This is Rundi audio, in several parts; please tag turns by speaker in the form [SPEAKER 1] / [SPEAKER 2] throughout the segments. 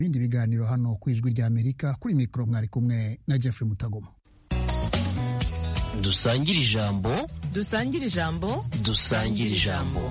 [SPEAKER 1] ibindi biganiro hano ku ijwi rya amerika kuri mikoro mwari kumwe na jeffrey mutagoma
[SPEAKER 2] dusangire ijambo
[SPEAKER 3] dusangire ijambo
[SPEAKER 2] dusangire ijambo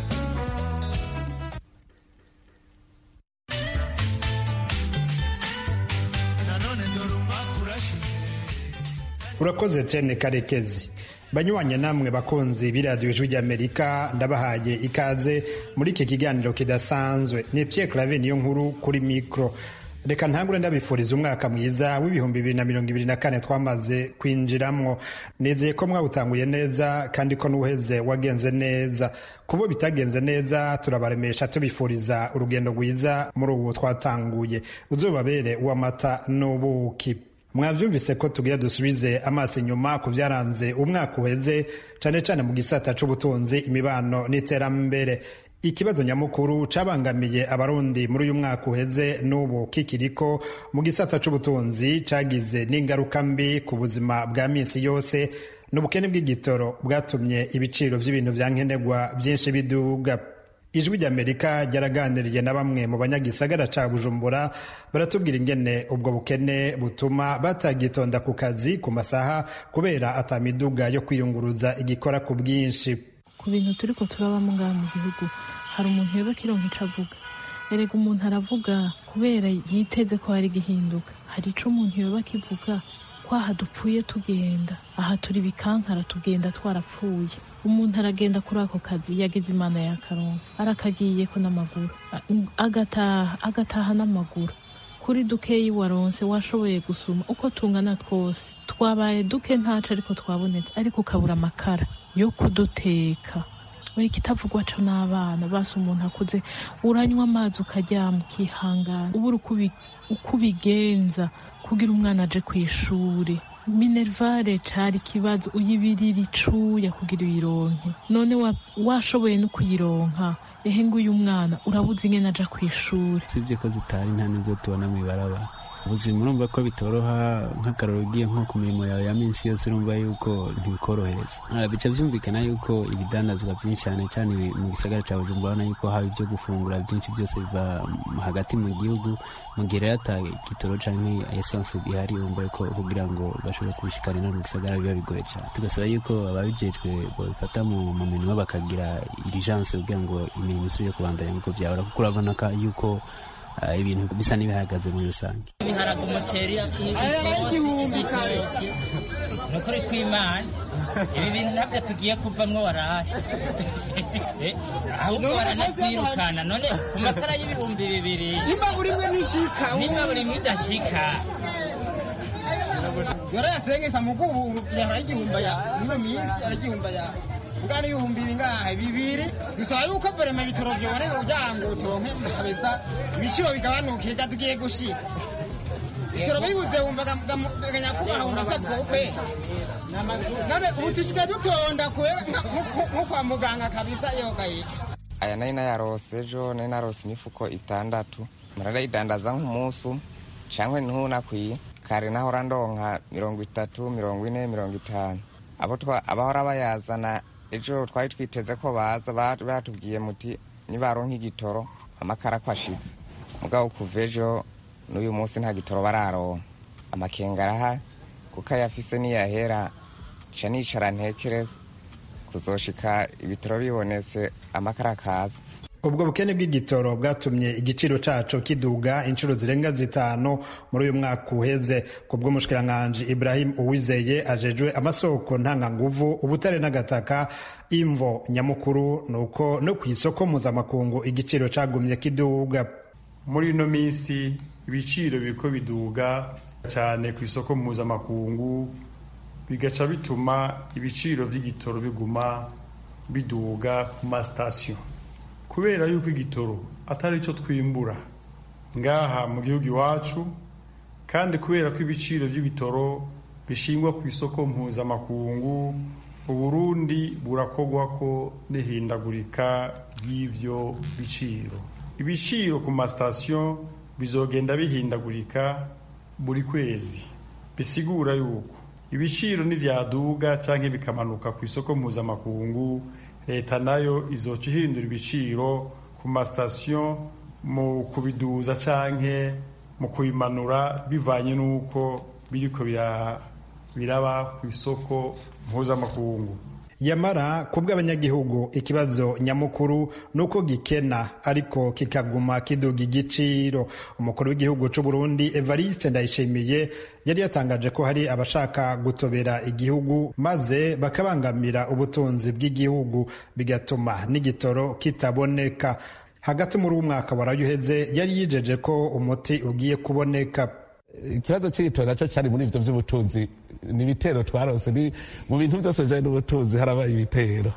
[SPEAKER 4] urakoze cyane karekezi banyuranye namwe bakunzi b'iradiyo ijwi ry'amerika ndabahaye ikaze muri iki kiganiro kidasanzwe ni Pierre clave niyo nkuru kuri mikoro reka ntangure ndabifuriza umwaka mwiza w'ibihumbi bibiri na mirongo ibiri na kane twamaze kwinjiramo nizeye ko mwawutanguye neza kandi ko n'uheze wagenze neza kubo bitagenze neza turabaremesha tubifuriza urugendo rwiza muri ubu twatanguye uzubabere uw'amata n'ubuki mwabyumvise ko tugira dusubize amaso inyuma ku byaranze umwaka uheze cyane cyane mu gisata cy'ubutunzi imibano n'iterambere ikibazo nyamukuru cabangamiye abarundi muri uyu mwaka uheze n'ubu kikiriko mu gisata c'ubutunzi cagize n'ingaruka mbi ku buzima bwa minsi yose n'ubukene bw'igitoro bwatumye ibiciro vy'ibintu vya nkenerwa vyinshi biduga ijwi ry'amerika ryaraganiriye na bamwe mu banyagisagara ca bujumbura baratubwira ingene ubwo bukene butuma batagitonda ku kazi ku masaha kubera atamiduga yo kwiyunguruza igikora ku bwinshi
[SPEAKER 5] ku bintu turiko turabamo ngaha mu gihugu hari umuntu yoba kironka ico avuga erega umuntu aravuga kubera yiteze ko hari gihinduka hari ico umuntu yoba kivuga ko aha dupfuye tugenda aha turi bikankara tugenda twarapfuye umuntu aragenda kuri ako kazi yagize imana ya karonsi arakagiyeko n'amaguru agataha agataha n'amaguru kuri dukeyi waronse washoboye gusuma uko tungana twose twabaye duke ntaco ariko twabonetse ariko ukabura amakara yo kuduteka we ikitavugwa co n'abana basi umuntu akuze uranywa amazi ukaryama ukihangana ubura uko ubigenza kugira umwana aje ku ishuri minervare cari ikibazo uyibirira icuya kugira uyironke none washoboye no kuyironka ehe nguyu mwana urabuze ingene aja ku ishuri
[SPEAKER 6] sibye ko zitari nta nizo tubona mw'ibarabara ubuzima urumva ko bitoroha nk'akararo ugiye nko ku mirimo yawe ya minsi yose urumva yuko ntibikorohereza bica byumvikana yuko ibidandazwa byinshi cyane cyane mu gisagara cya bujumbura urabona yuko haba ibyo gufungura byinshi byose biva hagati mu gihugu mu gihe rero ata gitoro cyangwa esanse bihari urumva yuko kugira ngo bashobore kubishikarira mu gisagara biba bigoye cyane tugasaba yuko ababijejwe babifata mu minwa bakagira irijanse kugira ngo imirimo isubire kubandanya nk'uko byahora kuko urabona yuko ibintu bisa n'ibihagaze muri rusange
[SPEAKER 7] ibiharage umuceri igitoki ni ukuri kw'imana ibi bintu ntabyo tugiye kuvamwo warahe ahubwo baranatwirukana none ku matara y'ibihumbi bibiri
[SPEAKER 8] nimba buri imwe ntishika
[SPEAKER 7] nimba buri imwe idashika
[SPEAKER 8] yorayasengesa mugubu yaragihumba ya niyo minsi aragihumba ya bwa n'ibihumbi bingahe bibiri bisaba yuko verema ibitoro byoboneka kugira ngo turonke kabisa ibiciro bigabanuke reka tugiye gushira ibitoro bibuze wumvaga nyakubahwa wumva twokwe none ubu tusigaye dutonda kubera nko kwa muganga kabisa iyo gahita
[SPEAKER 9] aya nari nayarose ejo nari narose imifuko itandatu mararayidandaza nk'umunsi cyangwa ntunakwiye kare nahora ndonka mirongo itatu mirongo ine mirongo itanu abahora bayazana ejo twari twiteze ko baza batubwiye muti nibaronka igitoro amakara ko ashika mugabo kuva ejo n'uyu munsi nta gitoro bararonka amakenga arahari kuko ayafise niyahera ca nicara ntekereza kuzoshika ibitoro bibonetse amakara akaza
[SPEAKER 4] ubwo bukene bw'igitoro bwatumye igiciro caco kiduga inshuro zirenga zitanu muri uyu mwaka uheze ku bw'umushikiranganji ibrahim uwizeye ajejwe amasoko ntanganguvu ubutare n'agataka imvo nyamukuru nuko no ku isoko mpuzamakungu igiciro cagumye kiduga
[SPEAKER 10] muri ino minsi ibiciro biriko biduga cyane ku isoko mpuzamakungu bigaca bituma ibiciro vy'igitoro biguma biduga ku masitasiyo kubera yuko igitoro atari cyo twimbura ngaha mu gihugu iwacu kandi kubera ko ibiciro by'ibitoro bishingwa ku isoko mpuzamakungu uburundi burakogwa ko n'ihindagurika ry'ivyo biciro ibiciro ku masitasiyo bizogenda bihindagurika buri kwezi bisigura yuko ibiciro nivyaduga canke bikamanuka ku isoko mpuzamakungu leta nayo izoca ihindura ibiciro ku masitasiyo mu kubiduza canke mu kubimanura bivanye n'uko biriko biraba ku isoko mpuzamakungu
[SPEAKER 4] yamara ku bw'abanyagihugu ikibazo nyamukuru ni uko gikena ariko kikaguma kiduga igiciro umukuru w'igihugu cy'u Burundi Evariste Ndayishimiye yari yatangaje ko hari abashaka gutobera igihugu maze bakabangamira ubutunzi bw'igihugu bigatuma n'igitoro kitaboneka hagati muri uwo mwaka warayuheze yari yijeje ko umuti ugiye kuboneka
[SPEAKER 11] ikibazo cy'igitoro nacyo cyari muri ibyo by'ubutunzi ni ibitero twarose ni mu bintu byose bijyanye n'ubutunzi harabaye ibitero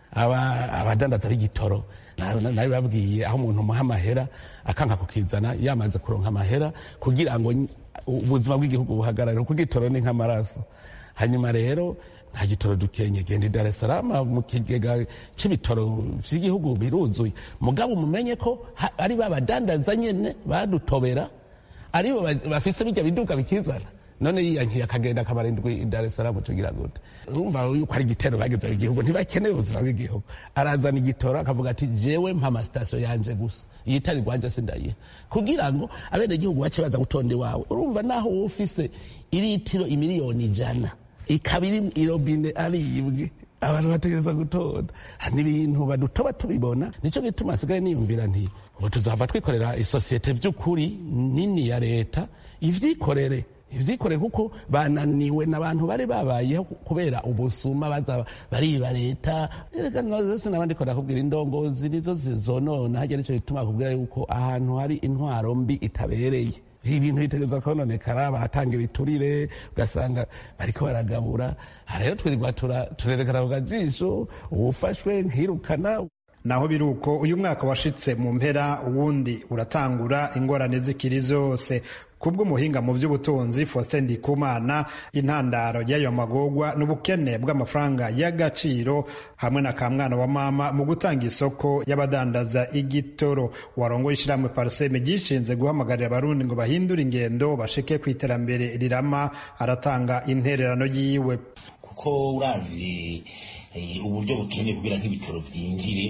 [SPEAKER 11] abadandaza b'igitoro nawe babwiye aho umuntu umuha amahera akanga kukizana yamaze kuronka amahera kugira ngo ubuzima bw'igihugu buhagarare kuko igitoro ni nk'amaraso hanyuma rero nta gitoro dukenye genda i Dar es Salaam mu kigega c'ibitoro vy'igihugu biruzuye mugabo mumenye ko ari ba badandaza nyene badutobera aribo bafise bijya biduka bikizana none yiyankiye akagenda akamara indwi Dar es Salaam tugira gute urumva yuko ari igitero bageze mu gihugu ntibakeneye ubuzima bw'igihugu arazana igitoro akavuga ati jewe mpa amasitasiyo yanje gusa iyitari rwanje sindayiha kugira ngo abene gihugu bace baza gutonda iwawe urumva naho wowe ufise iritiro imiliyoni ijana ikaba iri irobine aribwe abantu bategereza gutonda n'ibintu badutoba tubibona nicyo gituma hasigaye niyumvira nti ubu tuzava twikorera isosiyete by'ukuri nini ya leta ivyikorere ivyikorere kuko bananiwe n'abantu bari babayeho kubera ubusuma baza bariba leta reka nose nabandi ko nakubwira indongozi nizo zizonona harya nico gituma kubwira yuko ahantu hari intwaro mbi itabereye ibintu bitegereza kononekara baratanga ibiturire ugasanga bariko baragabura rero twirirwa turerekana ku kajisho uwufashwe nkirukana
[SPEAKER 4] naho biri uko uyu mwaka washitse mu mpera uwundi uratangura ingorane zikiri zose kubw'umuhinga mu by'ubutunzi Faustin Ndikumana intandaro y'ayo magogwa n'ubukene bw'amafaranga y'agaciro hamwe na kamwana wa mama mu gutanga isoko y'abadandaza igitoro warongo ishiramwe parseme gishinze guhamagarira abarundi ngo bahindure ingendo bashike ku iterambere rirama aratanga intererano yiwe
[SPEAKER 12] kuko uravye uburyo bukeneye kugira nk'ibitoro vyinjire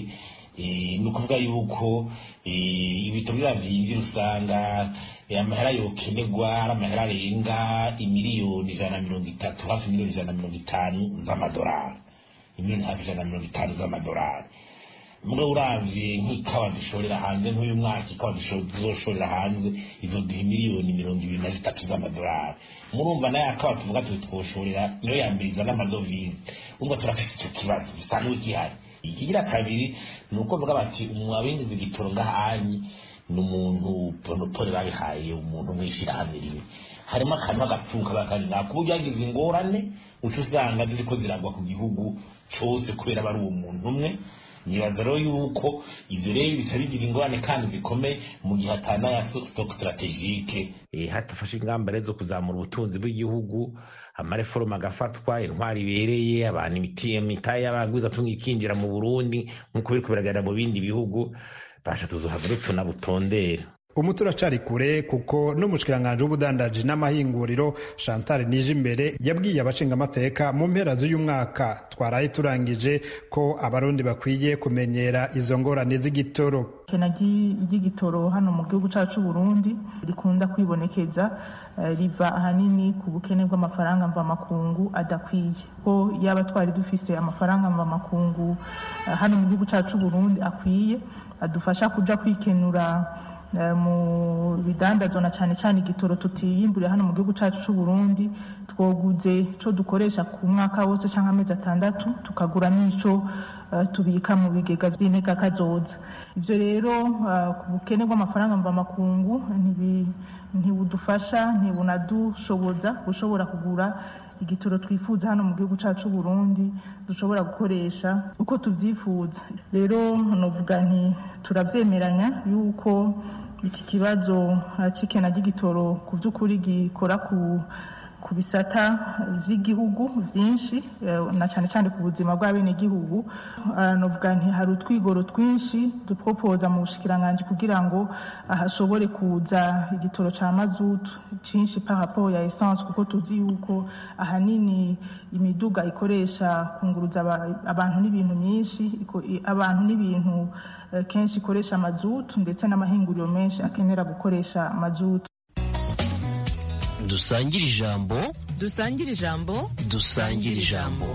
[SPEAKER 12] ni ukuvuga yuko ibitoro biriya vyinjira usanga amahera yokenerwa ari amahera arenga imiliyoni ijana na mirongo itatu hafi miliyoni ijana na mirongo itanu z'amadolari imiliyoni hafi ijana na mirongo itanu z'amadolari mugabo uravye nk'ikawa dushorera hanze nk'uyu mwaka ikawa tuzoshorera hanze izoduha miliyoni mirongo ibiri na zitatu z'amadolari murumva nayo akawa tuvuga tuti twoshorera niyo yambiriza n'amadovize umva turafise ico kibazo gisanzwe gihari ikigira kabiri ni uko bavuga bati umwabinjiza igitoro ngahanyi ni umuntu ponopole babihaye umuntu mw'ishirahamwe rimwe harimo akantu k'agapfuka bakari nako uburyo yagize ingorane uca usanga ziriko ziragwa ku gihugu cose kubera aba ari uwo muntu umwe nibaza rero yuko ivyo rero bisa bigira ingorane kandi zikomeye mu gihe atana ya stock strategique hatafashe ingamba rero zo kuzamura ubutunzi bw'igihugu amareforoma agafatwa intwari ibereye abantu imitahe y'abagwiza tunga ikinjira mu burundi nk'uko biriko biragaragara mu bindi bihugu basha tuzohava rero tunabutondera
[SPEAKER 4] umuti uracari kure kuko n'umushikiranganji w'ubudandaji n'amahinguriro chantal nijimbere yabwiye abashingamateka mu mpera z'uyu mwaka twaraye turangije ko abarundi bakwiye kumenyera izo ngorane z'igitoro
[SPEAKER 13] ikena ry'igitoro hano mu gihugu cyacu Burundi rikunda kwibonekeza riva ahanini ku bukene bw'amafaranga mvamakungu adakwiye ko yaba twari dufise amafaranga mvamakungu hano mu gihugu cyacu Burundi akwiye adufasha kuja kwikenura mu bidandazwa na cyane cyane igitoro tutiyimburiye hano mu gihugu cyacu cy'u Burundi twoguze cyo dukoresha ku mwaka wose cyangwa amezi atandatu tukagura n'ico tubika mu bigega by'intega kazoza ibyo rero ku bukene bw'amafaranga mvamakungu ntibudufasha ntibunadushoboza gushobora kugura igitoro twifuza hano mu gihugu cyacu Burundi dushobora gukoresha uko tubyifuza rero novuga nti turavyemeranya yuko iki kibazo c'ikena ry'igitoro ku by'ukuri gikora ku ku bisata vy'igihugu vyinshi na cane cane ku buzima bw'abenegihugu novuga nti hari utwigoro twinshi dupropoza mu bushikiranganji kugira ngo hashobore kuza igitoro ca mazutu cinshi par rapport ya essence kuko tuzi yuko ahanini imiduga ikoresha kunguruza abantu n'ibintu myinshi abantu n'ibintu kenshi ikoresha mazutu ndetse n'amahinguriro menshi akenera gukoresha mazutu
[SPEAKER 2] dusangire ijambo
[SPEAKER 3] dusangire ijambo
[SPEAKER 2] dusangire ijambo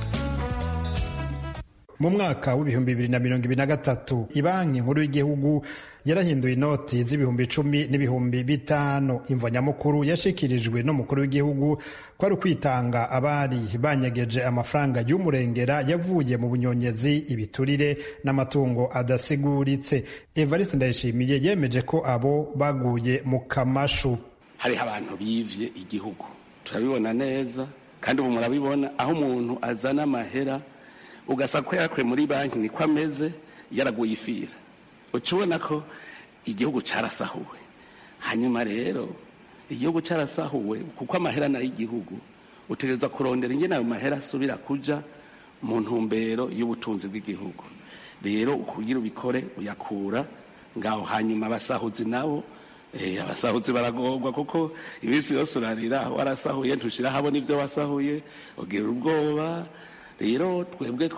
[SPEAKER 4] mu mwaka w'ibihumbi bibiri na mirongo ibiri na gatatu ibanki nkuru y'igihugu yarahinduye inoti z'ibihumbi icumi n'ibihumbi bitanu imvo nyamukuru yashikirijwe n'umukuru w'igihugu ko ari ukwitanga abari banyegeje amafaranga y'umurengera yavuye mu bunyonyezi ibiturire n'amatungo adasiguritse evariste ndayishimiye yemeje ko abo baguye mu kamashu
[SPEAKER 14] hariho abantu bivye igihugu turabibona neza kandi ubu murabibona aho umuntu azana amahera ugasanga ko yarakuye muri banki niko ameze yaraguye ifira uca ubona ko igihugu cyarasahuwe hanyuma rero igihugu cyarasahuwe kuko amahera nayo igihugu utegereza kurondera ingene ayo mahera asubira kuja mu ntumbero y'ubutunzi bw'igihugu rero kugira ubikore uyakura ngaho hanyuma abasahuzi nabo abasahuzi baragorwa kuko iminsi yose urarira warasahuye ntushira habona ibyo wasahuye ugira ubwoba rero twebwe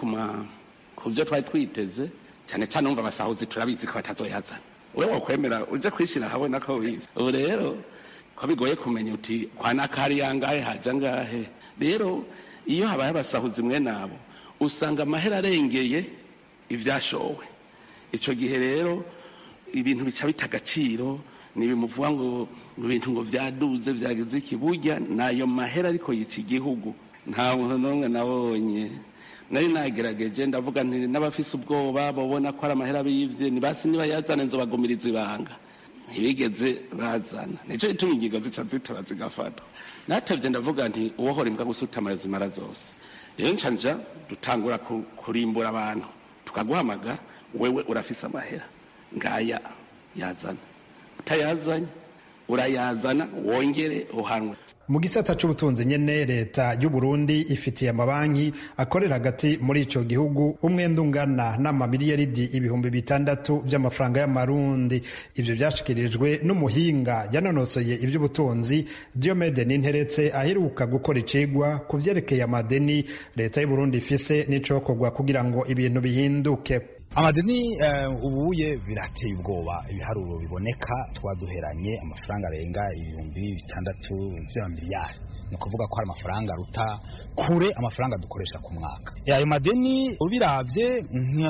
[SPEAKER 14] ku byo twari twiteze cyane cyane umva abasahuzi turabizi ko batazoyazana we wakwemera uje kwishyira habona ko wize ubu rero ko bigoye kumenya uti kwa nakari yangahe haja ngahe rero iyo habaye abasahuzi mwe nabo usanga amahera arengeye ivyashowe ico gihe rero ibintu bica bita agaciro nibimuvuga ngo ibintu ngo vyaduze vyagize iki burya nayo mahera ariko yica igihugu nta muntu n'umwe nabonye nari nagerageje ndavuga nti n'abafise ubwoba babona ko ari amahera bivye nibasi niba yazana nzobagumiriza ibanga ntibigeze bazana nico gituma ingingo zica zitora zigafatwa natevye ndavuga nti uwohora imbwa gusutama zimara zose rero nca nja dutangura kurimbura abantu tukaguhamagara wewe urafise amahera ngaya yazana utayazanye urayazana wongere uhanwe
[SPEAKER 4] mu gisata c'ubutunzi nyene leta y'u Burundi ifitiye amabanki akorera hagati muri ico gihugu umwenda ungana n'amamiliyaridi ibihumbi bitandatu vy'amafaranga y'amarundi ivyo vyashikirijwe n'umuhinga yanonosoye ivy'ubutunzi Diomede Ninteretse aheruka gukora icigwa ku vyerekeye amadeni leta y'u Burundi ifise n'icokorwa kugira ngo ibintu bihinduke
[SPEAKER 15] amadeni ubuye birateye ubwoba ibiharuro biboneka twaduheranye amafaranga arenga ibihumbi bitandatu by'amamiliyari ni ukuvuga ko hari amafaranga aruta kure amafaranga dukoresha ku mwaka ayo madeni ubiravye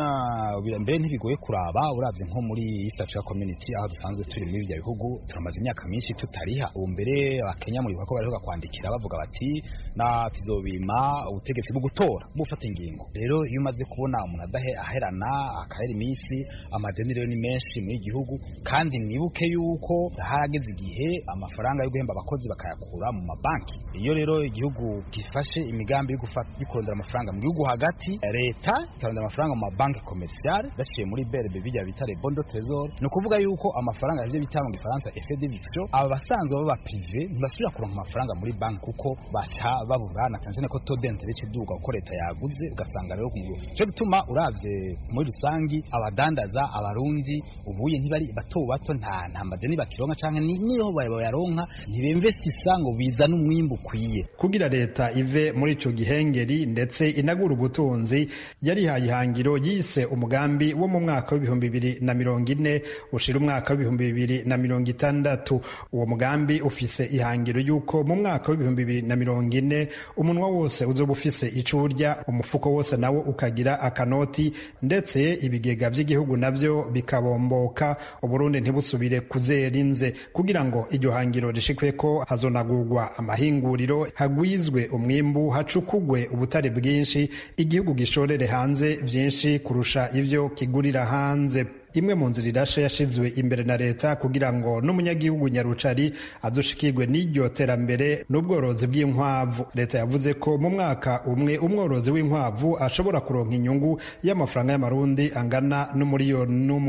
[SPEAKER 15] mbere ntibigoye kuraba uravye nko muri East Africa Community aho dusanzwe turi muri ibyo bihugu turamaze imyaka myinshi tutariha ubu mbere abakenya muri ko bariho kwandikira bavuga bati na tuzobima ubutegetsi bwo gutora bufata ingingo rero iyo umaze kubona umuntu adahe aherana akahera iminsi amadeni rero ni menshi muri igihugu kandi mwibuke yuko harageze igihe amafaranga yo guhemba abakozi bakayakura mu mabanki iyo rero igihugu gifashe imigambi yo kurondera amafaranga mu gihugu hagati leta ikarondera amafaranga mu mabanki komerciale baciye muri BRB bijya bita les bons de trésor ni ukuvuga yuko amafaranga ivyo bita mu gifaransa effet d'éviction aba basanzwe baba privé ntibasubira kuronka amafaranga muri banki kuko baca babura na cyane ko taux d'intérêt kiduga uko leta yaguze ugasanga rero cyo bituma uravye muri rusangi abadandaza abarundi ubuye ntibari bato bato nta nta madeni bakironka canke niyo bayaronka ntibinvestisa ngo bizana umwimbu ukwiye
[SPEAKER 4] kugira leta ive muri ico gihengeri ndetse inagura ubutunzi yarihaye ihangiro yise umugambi wo mu mwaka w'ibihumbi bibiri na mirongo ine ushira umwaka w'ibihumbi bibiri na mirongo itandatu uwo mugambi ufise ihangiro y'uko mu mwaka w'ibihumbi bibiri na mirongo ine umunwa wose uzoba ufise ico urya umufuko wose nawo ukagira akanoti ndetse ibigega vy'igihugu navyo bikabomboka uburundi ntibusubire kuzera inze kugira ngo iryo hangiro rishikweko hazonagurwa amahinguriro hagwizwe umwimbu hacukugwe ubutare bwinshi igihugu gishorere hanze vyinshi kurusha ivyo kigurira hanze imwe mu nzira irashe yashizwe imbere na leta kugira ngo n'umunyagihugu nyarucari adushikirwe n'iryo terambere n'ubworozi bw'inkwavu leta yavuze ko mu mwaka umwe umworozi w'inkwavu ashobora kuronka inyungu y'amafaranga y'amarundi angana n'umuriyoni n'umwe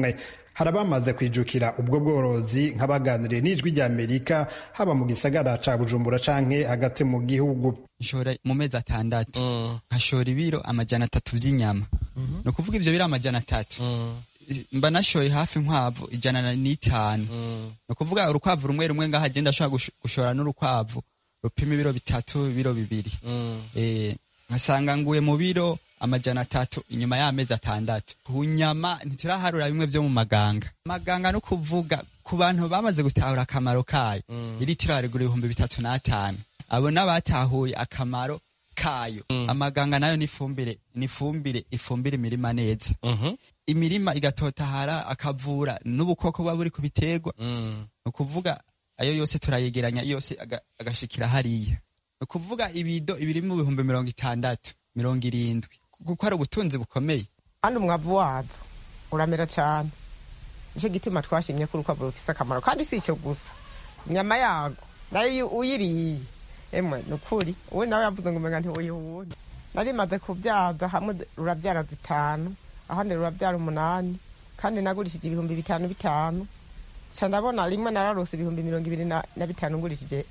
[SPEAKER 4] hari abamaze kwijukira ubwo bworozi nk'abaganiriye n'ijwi rya amerika haba mu gisagara ca bujumbura canke hagati mu gihugu
[SPEAKER 16] nshora mu mezi atandatu nkashora ibiro amajana atatu vy'inyama ni ukuvuga ivyo biro amajana atatu mba nashoye hafi inkwavu ijana n'itanu ni ukuvuga urukwavu rumwe rumwe ngaho agenda ashobora gush- gushora n'urukwavu rupima ibiro bitatu ibiro bibiri Eh, nkasanga nguye mu biro amajana atatu inyuma y'amezi atandatu ku nyama ntituraharura bimwe vyo mu maganga maganga no kuvuga ku bantu bamaze gutahura akamaro kayo iritiro harigura ibihumbi bitatu n'atanu abo n'abatahuye akamaro kayo amaganga nayo ni ifumbire ni ifumbire ifumbire imirima neza imirima igatotahara akavura n'ubukoko buba buri ku biterwa ni ukuvuga ayo yose turayegeranya yose aga- agashikira hariya ni ukuvuga ibido ibiri mu bihumbi mirongo itandatu mirongo irindwi kuko ari ubutunzi bukomeye
[SPEAKER 17] kandi umwavu wazo uramera cyane nicyo gituma twashimye ko urukwavu rufise akamaro kandi si icyo gusa inyama yago nayo iyo uyiriye emwe ni ukuri uwe nawe yavuze ngo umenga ntiwuyihunye nari maze kubyaza hamwe rurabyara zitanu ahandi rurabyara umunani kandi nagurishije ibihumbi bitanu bitanu ca ndabona rimwe nararose ibihumbi mirongo ibiri na na bitanu ngurishije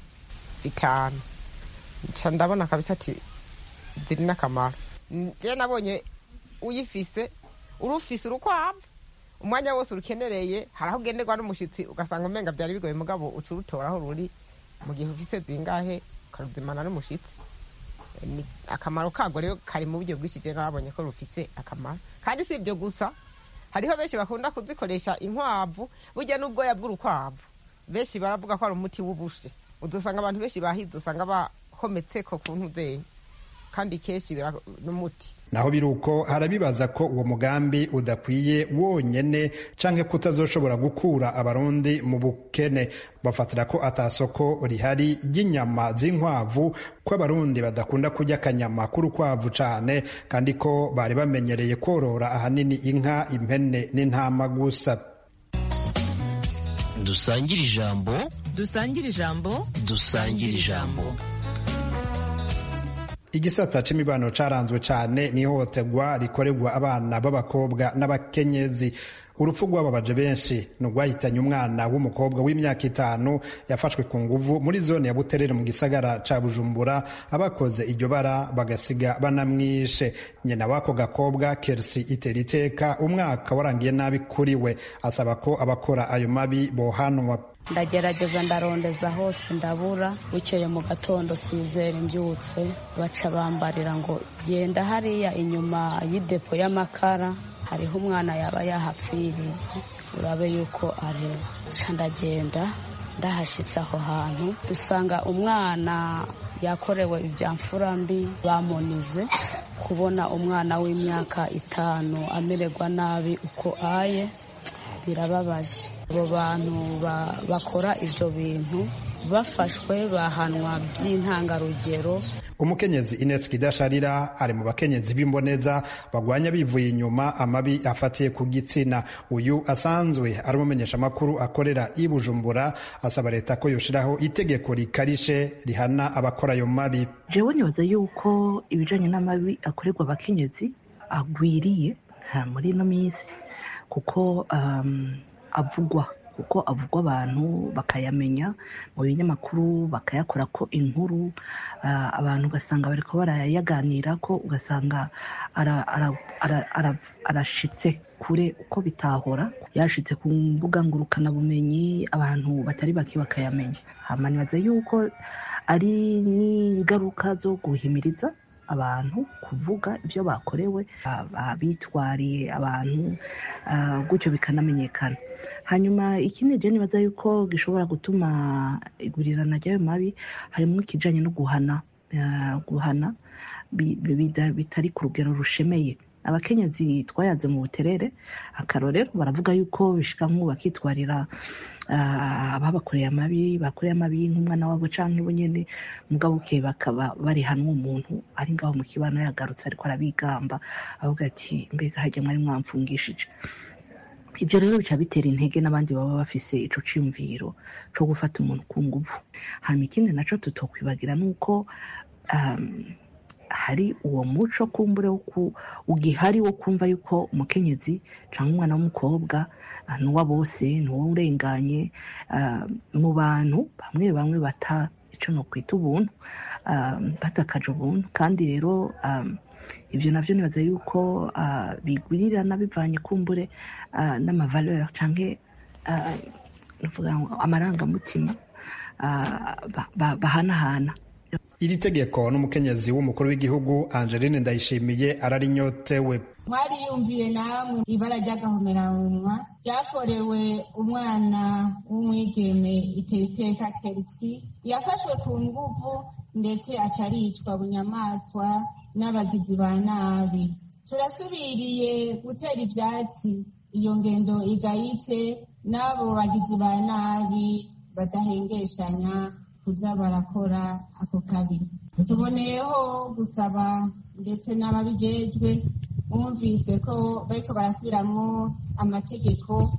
[SPEAKER 17] bitanu ca ndabona kabisa ati ziri n'akamaro je nabonye uyifise urufise urukwavu umwanya wose urukenereye hari aho ugenderwa n'umushitsi ugasanga umenga byari bigoye mugabo uca urutora aho ruri mu gihe ufise zingahe ukaruzimana n'umushitsi Ni- akamaro kago rero kari mu buryo bwinshi je nabonye ko rufise akamaro kandi si ibyo gusa hariho benshi bakunda kuzikoresha inkwavu burya n'ubwoya bw'urukwavu benshi baravuga ko ari umuti w'ubushe udusanga abantu benshi bahize usanga bahometseko ku ntuzenya kandi kenshi bira- n'umuti
[SPEAKER 4] naho biri uko harabibaza ko uwo mugambi udakwiye wonyene canke kutazoshobora gukura abarundi mu bukene bafatira ko atasoko rihari ry'inyama z'inkwavu ko abarundi badakunda kurya akanyama k'urukwavu cane kandi ko bari bamenyereye korora ahanini inka impene n'intama gusa
[SPEAKER 2] dusangire ijambo
[SPEAKER 3] dusangire ijambo
[SPEAKER 2] dusangire ijambo
[SPEAKER 4] igisata c'imibano caranzwe cane n'ihohoterwa rikorerwa abana b'abakobwa n'abakenyezi urupfu rwababaje benshi ni urwahitanye umwana w'umukobwa w'imyaka itanu yafashwe ku nguvu muri zone ya buterere mu gisagara ca bujumbura abakoze iryo bara bagasiga banamwishe nyina w'ako gakobwa kersi iteriteka umwaka warangiye nabi kuri we asaba ko abakora ayo mabi bohanwa
[SPEAKER 18] ndagerageza ndarondeza hose ndabura bukeye mu gatondo sizere mbyutse baca bambarira ngo genda hariya inyuma y'idepo y'amakara hariho umwana yaba yahapfiriye urabe yuko ari ca ndagenda ndahashyitse aho hantu dusanga umwana yakorewe ibyamfura mbi bamunize kubona umwana w'imyaka itanu amererwa nabi uko aye birababaje abo bantu ba- bakora ibyo bintu bafashwe bahanwa by'intangarugero
[SPEAKER 4] umukenyezi ines kidasharira ari mu bakenyezi b'imboneza bagwanya bivuye inyuma amabi afatiye ku gitsina uyu asanzwe ari umumenyeshamakuru akorera i bujumbura asaba leta ko yoshiraho itegeko rikarishe rihana abakora ayo mabi
[SPEAKER 19] jewe nibaza yuko ibijanye n'amabi akorerwa abakenyezi agwiriye nta muri ino minsi kuko um, avugwa kuko avugwa abantu bakayamenya mu binyamakuru bakayakora ko inkuru uh, abantu ugasanga bariko barayaganira ko ugasanga ara- ara- ara- ara- arashitse kure uko bitahora yashitse ku mbuga ngurukanabumenyi abantu batari bake bakayamenya hama nibaza yuko ari n'ingaruka zo guhimiriza abantu kuvuga ibyo bakorewe abitwariye abantu ah, gutyo bikanamenyekana hanyuma ikindi je nibaza yuko gishobora gutuma igurirana ry'ayo mabi harimo ikijanye no guhana ah, guhana bi- bi- bida- bitari ku rugero rushemeye abakenyezi twayaze mu buterere akarorero baravuga yuko bishika nk'ubu bakitwarira ah, ababakoreye amabi bakoreye amabi nk'umwana wabo canke bo nyene mugabo buke bakaba bari hano uwo muntu ari ngaho mu kibano yagarutse ariko arabigamba avuga ati mbega harya mwari mwamfungishije ibyo rero bica bitera intege n'abandi baba bafise ico ciyumviro co gufata umuntu ku nguvu hanyuma ikindi naco tutokwibagira nuko um, hari uwo muco kumbure ugihari wo kumva yuko umukenyezi cyangwa umwana w'umukobwa ni uwa bose ni uwo urenganye mu bantu bamwe bamwe bata icyo no kwita ubuntu batakaje ubuntu kandi rero ibyo nabyo nibaza yuko bigurirana bivanye kumbure n'amavaleur cyangwa amarangamutima bahanahana
[SPEAKER 4] iri tegeko n'umukenyezi w'umukuru w'igihugu angeline ndayishimiye ararinyotewe
[SPEAKER 20] mwariyumviye namwe ibara ry'agahomeranwa ryakorewe umwana w'umwigeme iteriteka kerisi yafashwe ku nguvu ndetse aca aricwa bunyamaswa n'abagizi ba nabi turasubiriye gutera ivyatsi iyo ngendo igayitse n'abo bagizi ba nabi badahengeshanya kuza barakora ako kabi tuboneyeho gusaba ndetse n'ababijejwe bumvise ko bariko barasubiramwo amategeko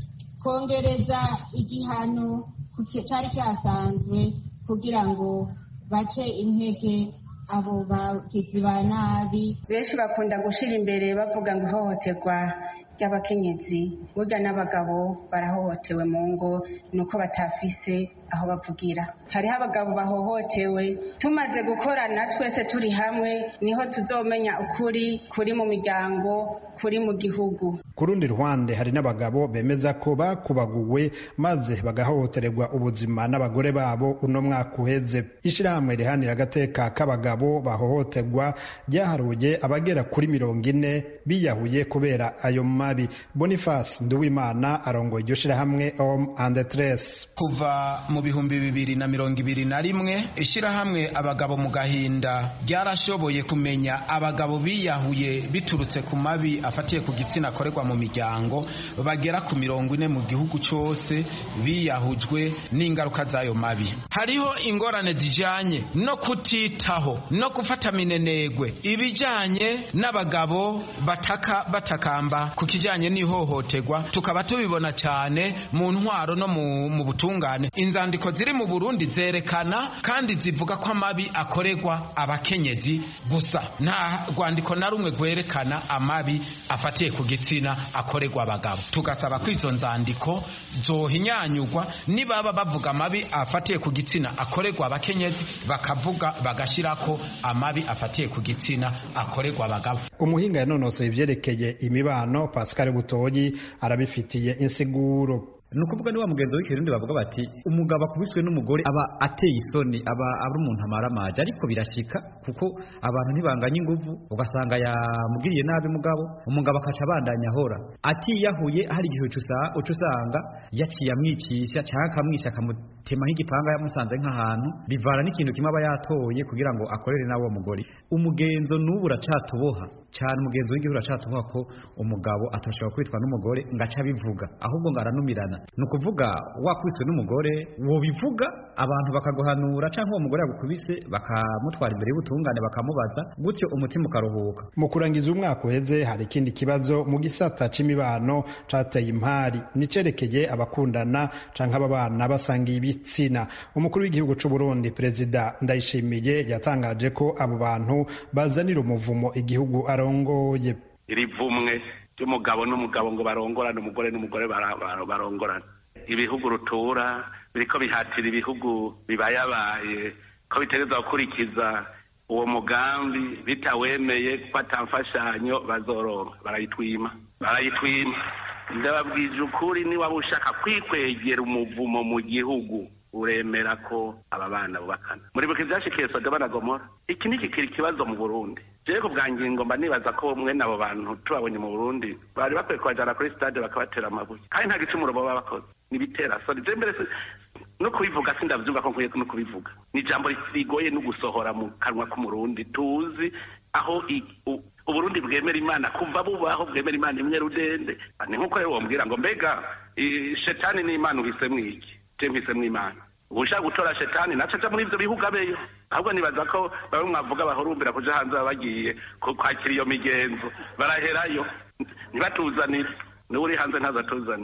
[SPEAKER 20] kongereza igihano cari cyasanzwe kugira ngo bace intege abo bagizi ba nabi
[SPEAKER 21] benshi bakunda gushira imbere bavuga ngo ihohoterwa ry'abakenyezi burya n'abagabo barahohotewe mu ngo nuko batafise aho bavugira hariho abagabo bahohotewe tumaze gukorana twese turi hamwe niho tuzomenya ukuri kuri mu miryango kuri mu gihugu
[SPEAKER 4] ku rundi ruhande hari n'abagabo bemeza ko bakubaguwe maze bagahohotererwa ubuzima n'abagore babo uno mwaka uheze ishyirahamwe rihanira agateka k'abagabo bahohoterwa ryaharuye abagera kuri mirongo ine biyahuye kubera ayo mabi boniface nduwimana arongoye iryo shyirahamwe om and tres
[SPEAKER 22] kuva mu bihumbi bibiri na mirongo ibiri na rimwe ishyirahamwe abagabo mu gahinda ryarashoboye kumenya abagabo biyahuye biturutse ku mabi afatiye ku gitsina akorerwa mu miryango bagera ku mirongo ine mu gihugu cyose biyahujwe n'ingaruka z'ayo mabi hariho ingorane zijyanye no kutitaho no gufata minenegwe ibijyanye n'abagabo bataka batakamba ku kijyanye n'ihohoterwa tukaba tubibona cyane mu ntwaro no mu butungane inzandiko ziri mu burundi zerekana kandi zivuga ko amabi akorerwa abakenyezi gusa nta rwandiko na rumwe rwerekana amabi afatiye ku gitsina akorerwa abagabo tugasaba ko izo nzandiko zohinyanyurwa nibaba bavuga amabi afatiye ku gitsina akorerwa abakenyezi bakavuga bagashyirako amabi afatiye ku gitsina akorerwa abagabo
[SPEAKER 4] umuhinga yanonosoye ibyerekeye imibano pascal butoyi arabifitiye insiguro
[SPEAKER 23] ni ukuvuga ni wa mugenzi w'ikirundi bavuga bati umugabo akubiswe n'umugore aba ateye isoni aba ari umuntu amaramaje ariko birashika kuko abantu ntibanganya inguvu ugasanga yamugiriye nabi mugabo umugabo akaca abandanya ahora atiyahuye hari igihe uca usanga yaciye amwicisha cyangwa akamwisha akamutemaho igipanga yamusanze nk'ahantu bivana n'ikintu kimwe aba yatoye kugira ngo akorere nawe uwo mugore umugenzo n'ubu uracatuboha cyane umugenzi w'igihugu uracatuboha ko umugabo atashobora kwitwa n'umugore ngo ace abivuga ahubwo ngo aranumirana ni ukuvuga wakubiswe n'umugore wobivuga abantu bakaguhanura cyangwa uwo mugore yagukubise bakamutwara imbere y'ubutungane bakamubaza gutyo umutima ukaruhuka
[SPEAKER 4] mu kurangiza umwaka uheze hari ikindi kibazo mu gisata c'imibano cateye impari nicerekeye abakundana canke ababana basangiye ibitsina umukuru w'igihugu c'u Burundi perezida Ndayishimiye yatangaje ko abo bantu bazanira umuvumo igihugu arongoye
[SPEAKER 14] iri vumwe ry'umugabo n'umugabo ngo barongorane umugore n'umugore barongorane ibihugu rutura biriko bihatira ibihugu bibayabaye ko bitegereza gukurikiza uwo mugambi bitawemeye ko atamfashanyo bazoronka barayitwima barayitwima ndababwije ukuri niwaba ushaka kwikwegera umuvumo mu gihugu uremera ko aba bana bubakana muri buke byashikiye sodoma na gomora iki ni kikiri ikibazo mu burundi jewe ku bwa ngingo mba nibaza ko mwene abo bantu tubabonye mu burundi bari bakwiye kubajana kuri stade bakabatera amabuye kandi nta gicumuro baba bakoze nibitera soni je mbere no kubivuga sindavyumva ko nkwiye no kubivuga ni ijambo rigoye no gusohora mu kanwa k'umurundi tuzi aho uburundi bwemera imana kuva bubaho bwemera imana imwe rudende ni nk'uko rero wombwira ngo mbega shetani n'imana uhisemwo iki je mpisemwo imana ushaka gutora shetani naco aja muri ivyo bihugu abeyo ahubwo nibaza ko bamwe mwavuga bahurumbira kuja hanze baba bagiye kwakira iyo migenzo baraherayo ntibatuzanire niwe uri hanze ntazatuzanire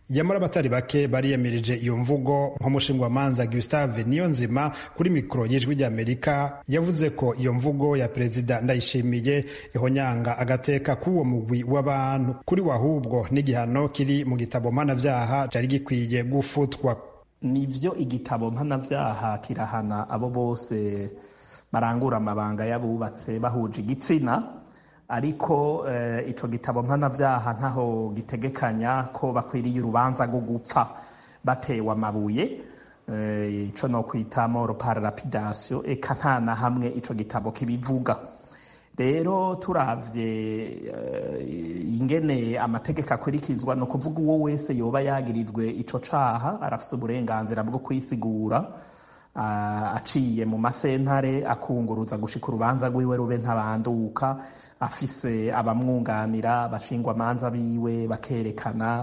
[SPEAKER 4] yamara abatari bake bariyemirije iyo mvugo nk'umushingwamanza gustave niyonzima kuri mikoro y'ijwi ry'amerika yavuze ko iyo mvugo ya perezida ndayishimiye ihonyanga agateka k'uwo mugwi w'abantu kuri wahubwo n'igihano kiri mu gitabo mpanabyaha cyari gikwiye gufutwa
[SPEAKER 1] nivyo igitabo mpanabyaha kirahana abo bose barangura amabanga y'abubatse bahuje igitsina ariko ico gitabo mpanabyaha ntaho gitegekanya ko bakwiriye urubanza rwo gupfa batewe amabuye ico no kwita moro par lapidation eka nta na hamwe ico gitabo kibivuga rero turavye ingene amategeko akurikizwa ni ukuvuga uwo wese yoba yagirijwe ico caha arafise uburenganzira bwo kwisigura aciye mu masentare akunguruza gushika urubanza rwiwe rube ntabanduka afise abamwunganira abashingwa manza biwe bakerekana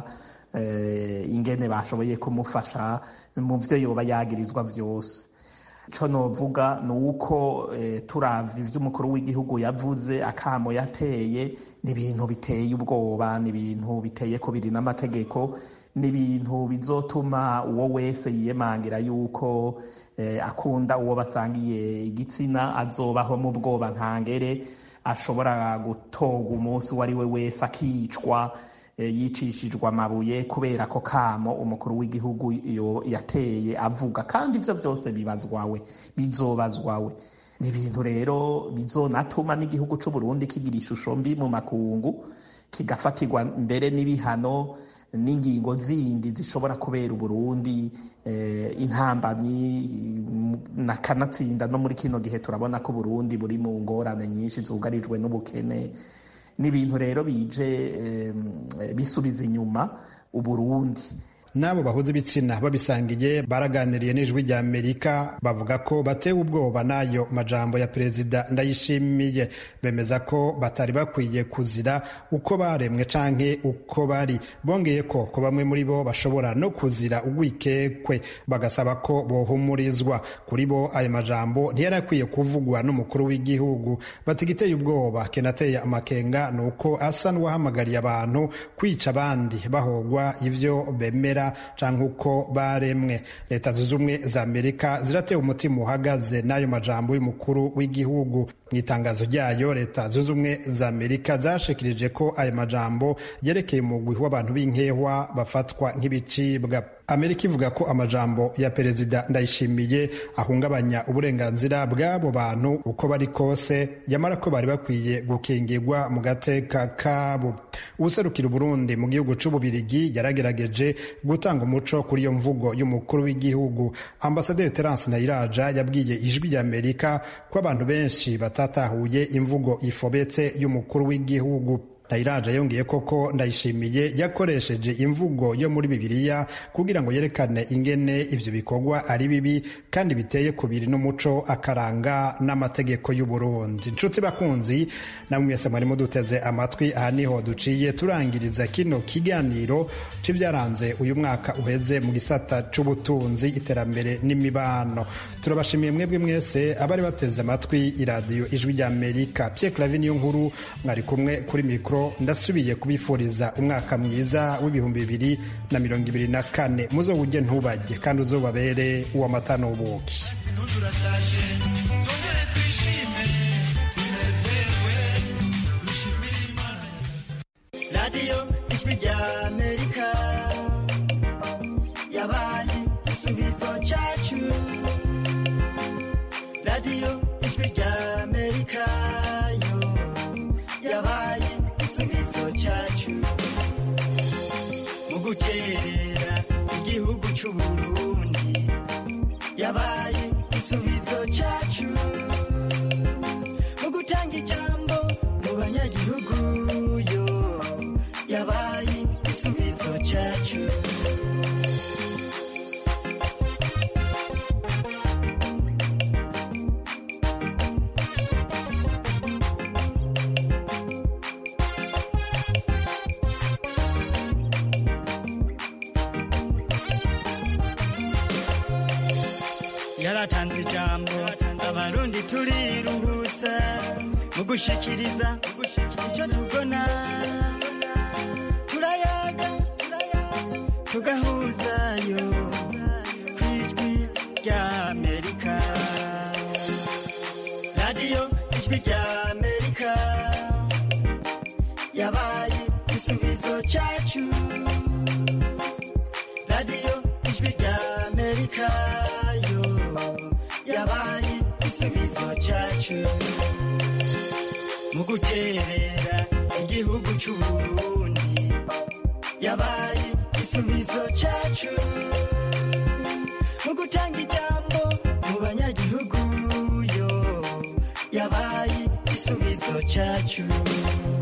[SPEAKER 1] ingene bashoboye kumufasha mu vyo yoba yagirizwa vyose co novuga ni uko turavye ivyo umukuru w'igihugu yavuze akamo yateye ni ibintu biteye ubwoba ni ibintu biteye kubiri n'amategeko ni ibintu bizotuma uwo wese yiyemangira yuko akunda uwo basangiye igitsina azobaho mu bwoba ntangere ashobora gutoga umunsi uwo ari we wese akicwa yicishijwe amabuye kubera ko kamo umukuru w'igihugu yateye avuga kandi ibyo byose bibazwawe bizobazwawe ni ibintu rero bizonatuma n'igihugu cy'u Burundi kigira ishusho mbi mu makungu kigafatirwa mbere n'ibihano n'ingingo zindi zishobora kubera uburundi intambamyi nakanatsinda no muri kino gihe turabona ko uburundi buri mu ngorane nyinshi zugarijwe n'ubukene n'ibintu rero bije bisubiza inyuma uburundi
[SPEAKER 4] n'abo bahuza ibitsina babisangiye baraganiriye n'ijwi rya amerika bavuga ko batewe ubwoba n'ayo majambo ya perezida ndayishimiye bemeza ko batari bakwiye kuzira uko baremwe canke uko bari bongeye ko ko bamwe muri bo bashobora no kuzira ugwikekwe bagasaba ko bohumurizwa kuri bo ayo majambo ntiyari akwiye kuvugwa n'umukuru w'igihugu bati igiteye ubwoba kenateye amakenga ni uko asa n'uwahamagariye abantu kwica abandi bahogwa ivyo bemera canke uko baremwe leta zunze ubumwe za amerika ziratewe umutima uhagaze n'ayo majambo y'umukuru w'igihugu mu itangazo ryayo leta zunze ubumwe za amerika zashikirije ko ayo majambo yerekeye umugwi w'abantu b'inkehwa bafatwa nk'ibicibwa amerika ivuga ko amajambo ya perezida ndayishimiye ahungabanya uburenganzira bw'abo bantu uko bari kose yamara ko bari bakwiye gukingirwa mu gateka kabo uwuserukira uburundi mu gihugu c'ububirigi yaragerageje gutanga umuco kuri iyo mvugo y'umukuru w'igihugu ambasaderi terence nayiraja yabwiye ijwi rya amerika ko abantu benshi batatahuye imvugo ifobetse y'umukuru w'igihugu Ndayiraja yongeye koko ndayishimiye yakoresheje imvugo yo muri bibiliya kugira ngo yerekane ingene ivyo bikorwa ari bibi kandi biteye kubiri n'umuco akaranga n'amategeko y'u Burundi inshuti bakunzi namwe mwese mwari muduteze amatwi aha niho duciye turangiriza kino kiganiro c'ivyaranze uyu mwaka uheze mu gisata c'ubutunzi iterambere n'imibano turabashimiye mwebwe mwese abari bateze amatwi iradiyo ijwi rya Amerika Pierre Claver niyo nkuru mwari kumwe kuri mikro ndasubiye kubifuriza umwaka mwiza w'ibihumbi bibiri na mirongo ibiri na kane muzowujye ntubajye kandi uzobabere uw'amata n'ubuki
[SPEAKER 5] radiyo ijwi rya amerika yabaye igisubizo cyacu radiyo ijwi rya amerika yo yabaye igisubizo cyacu mu gukerera igihugu cy'u Burundi yabaye igisubizo cyacu mu gutanga ijambo mu banyagihugu yo yabaye igisubizo cyacu yaratanze ijambo abarundi turiruhutsa mu gushikiriza icyo tubona turayaga tugahuzayo ku ijwi rya amerika radiyo ijwi rya amerika yabaye igisubizo cyacu radiyo ijwi rya amerika yo yabaye igisubizo cyacu mu guterera igihugu cy'uburundi yabaye igisubizo cyacu mu gutanga ijambo mu banyagihugu yo yabaye igisubizo cyacu